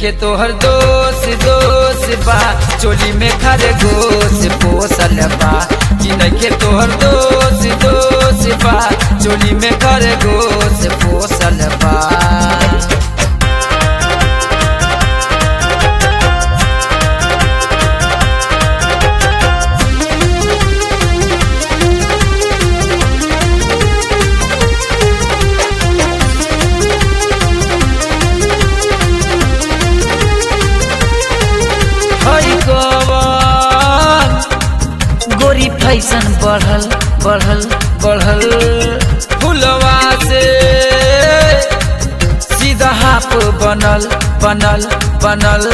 नइखे तोहर दोस्त दोस्त बा चोली में खरे गोस पोसल बा कि नइखे तोहर दोस्त दोस्त बा चोली में खरे गोस पोसल बा हई कवन गोरी फैसन बढ़ल बढ़ल बढ़ल फुलवा से सीधा हाफ बनल बनल बनल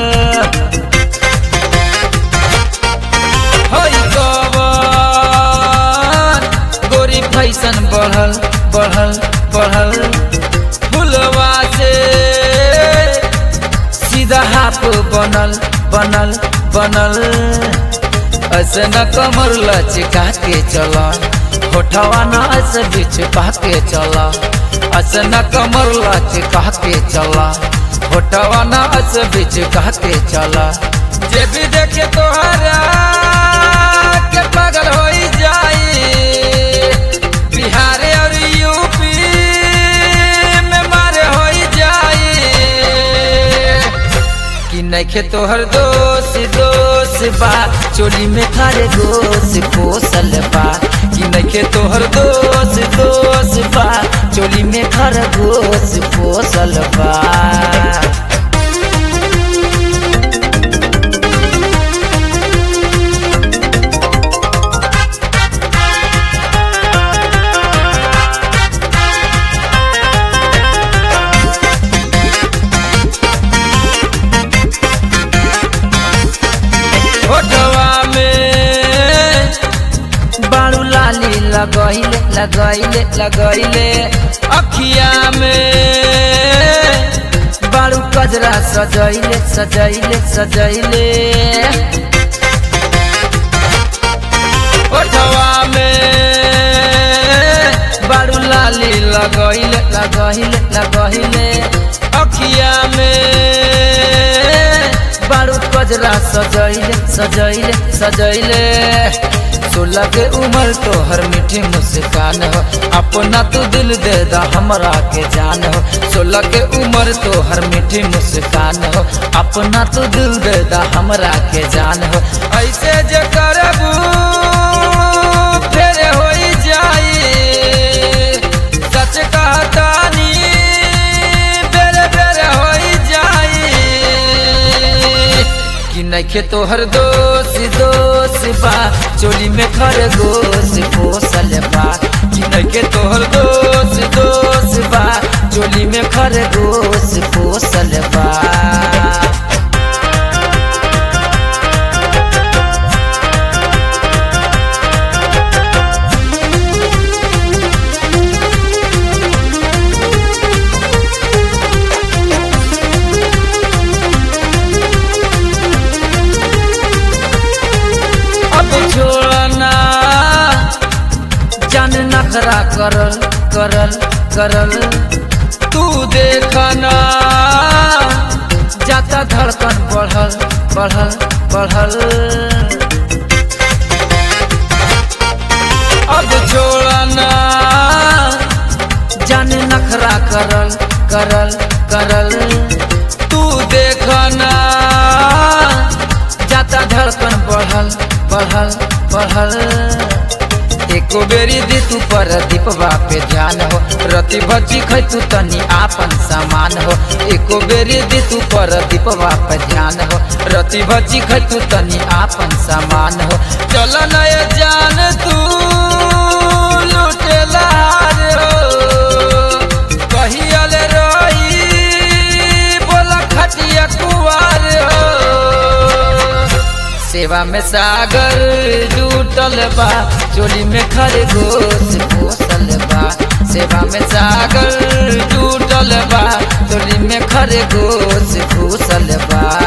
हई कवन गोरी फैसन बढ़ल बढ़ल बढ़ल फुलवा से सीधा हाफ बनल बनल बनल ऐसे न कमर लचका के चला होठवा न ऐसे बीच के चला ऐसे न कमर लचका के चला होठवा न ऐसे बीच के चला जे भी देखे तोहरा के पागल हो जाई बिहार और यूपी में मारे हो जाई कि नइखे तोहर दोस्त दोस्त बा चोली में खारे गोस पोसल बा कि नइखे तोहर दोस्त दोस्त बा चोली में खर गोस पोसल बा फोटवा में बाड़ू लाली लगैले लगैले लगैले अखिया में बाड़ू कजरा सजैले सजैले सजैले फोटवा में बाड़ू लाली लगैले लगैले लगैले अखिया में बारू कजरा सजैले सजैले सजैले सोलह के उम्र तो हर मीठी मुस्कान हो अपना तू दिल दे दा हमरा के जान हो सोलह के उम्र तो हर मीठी मुस्कान हो अपना तू दिल दे दा हमरा के जान हो ऐसे जे करबू फेर हो जाई सच कहतानी बेरे बेरे हो जाई कि नइखे तोहर दोस्त दोस्त बा चोली में खरगोश पोसल बा कि नइखे तोहर दोस्त दोस्त बा चोली में खरगोश पोसल बा अब छोड़ना जान नखरा करल करल करल तू देखना जाता धड़कन बढ़ल बढ़ल बढ़ल अब छोड़ना जान नखरा करल करल करल तू देखना जाता धड़कन बढ़ल बढ़ल बढ़ल एको बेरी दी तू पर दीपवा पे ध्यान हो रति भची खैतू तनी आपन सामान हो एको बेरी दी तू पर दीपवा पे ध्यान हो रति भची खैतू तनी आपन सामान हो चल नय जान तू लुटेला हो कहियल रही बोला खटिया कुवार हो सेवा में सागर जुटल बा चोली में खरगोश पोसल बा सेवा में सागर जुटल बा चोली में खरगोश घुसल बा